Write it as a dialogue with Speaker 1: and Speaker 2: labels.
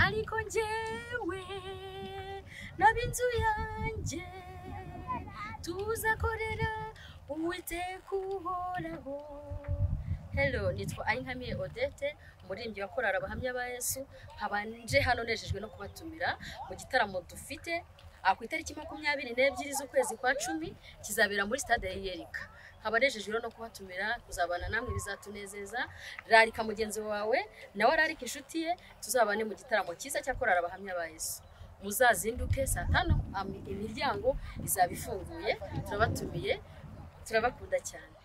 Speaker 1: ariko njyewe n'ab'inzu yanjye tuzakorera uwiteka uhoraho Hello, nitwa Ayinkamiye Odette, umuririmbyi wa korali abahamya ba Yesu, nkaba nje hano nejejwe no kubatumira mu gitaramo dufite ah, ku itariki makumyabiri n'ebyiri z'ukwezi kwa cumi kizabera muri stade ya Yerika. Nkaba nejejwe no kubatumira kuzabana namwe bizatunezeza, rarika mugenzi wawe nawe ararika inshuti ye, tuzabane mu gitaramo cyiza cya korali abahamya ba Yesu. Muzazinduke saa tano am- imiryango izaba ifunguye, turabatumiye turabakunda cyane